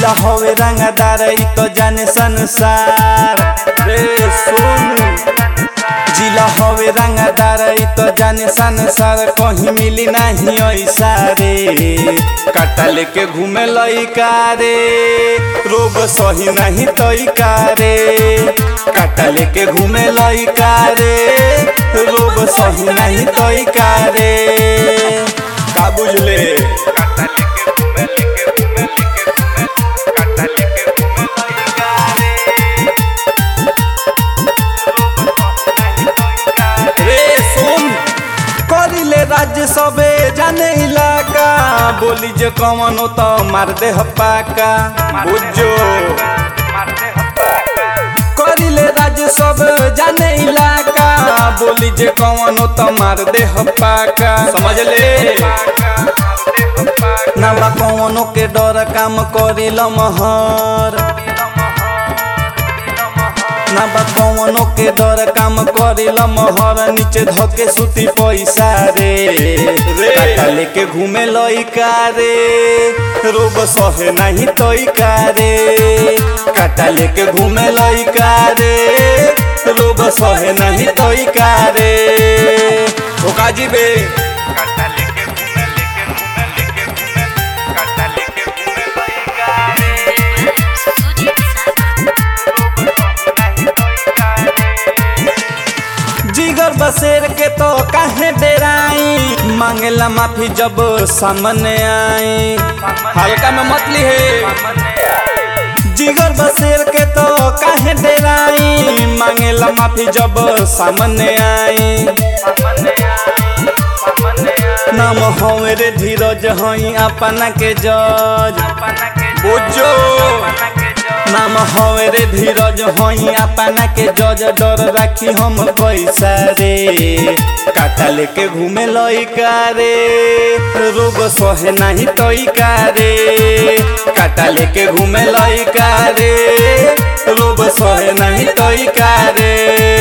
जिला होवे रंगदार ई तो जाने संसार रे सुन जिला होवे रंगदार ई तो जाने संसार कहीं मिली नहीं ऐसा रे काटा लेके घूमे लइका रे रोग सही नहीं तइका रे काटा लेके घूमे लइका रे रोग सही नहीं तइका रे का बुझले रे सुन करिले राज्य सबे जाने इलाका बोली जे कौन तो मार दे पाका बुझो करिले राज्य सब जाने इलाका बोली जे कौन तो मार दे पाका समझ ले ना बा कौनो के डर काम करिल महर ना बा कौनो के डर काम करिल महर नीचे धके सुती पैसा रे काटा लेके घूमे लइका रे रोग सहे नहीं तइका रे काटा लेके घूमे लइका रे रोग सहे नहीं तइका रे ओ काजी बे जिगर बसेर के तो काहे डेराई मांगेला माफी जब सामने आई हल्का में मत ली है जिगर बसेर के तो काहे डेराई मांगेला माफी जब सामने आई नाम हवे रे धीरज हई अपना के जज बुझो नाम हवे रे धीरज हई अपना के जज डर राखी हम पैसा रे काटा लेके घूमे लइका रे रोग सहे नहीं तइका रे काटा लेके घूमे लइका रे रोग सहे नहीं तइका रे